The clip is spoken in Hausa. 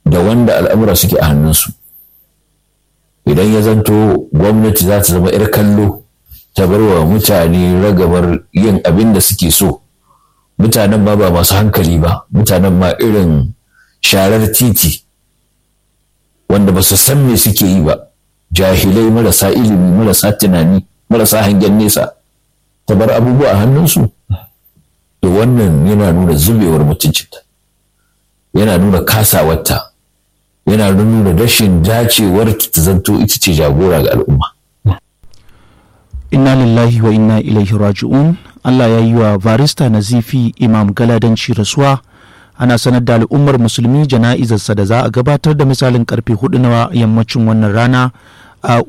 da wanda al'amura suke a hannunsu idan ya zanto gwamnati za ta zama 'yar kallo ta bar wa mutane ragamar yin abin da suke so mutanen ma ba masu hankali ba mutanen ma irin sharar titi wanda ba su san me suke yi ba jahilai marasa ilimi marasa tunani marasa hangen nesa ta bar abubuwa a hannunsu to wannan yana nuna zubewar mutuncinta yana nuna kasawarta yana nuna rashin dacewar ta zanto ita ce jagora ga al'umma inna lillahi wa inna ilaihi raji'un Allah ya yi wa barista nazifi imam galadanci rasuwa ana sanar da al'ummar musulmi jana'izarsa da za a gabatar da misalin karfe hudu na yammacin wannan rana a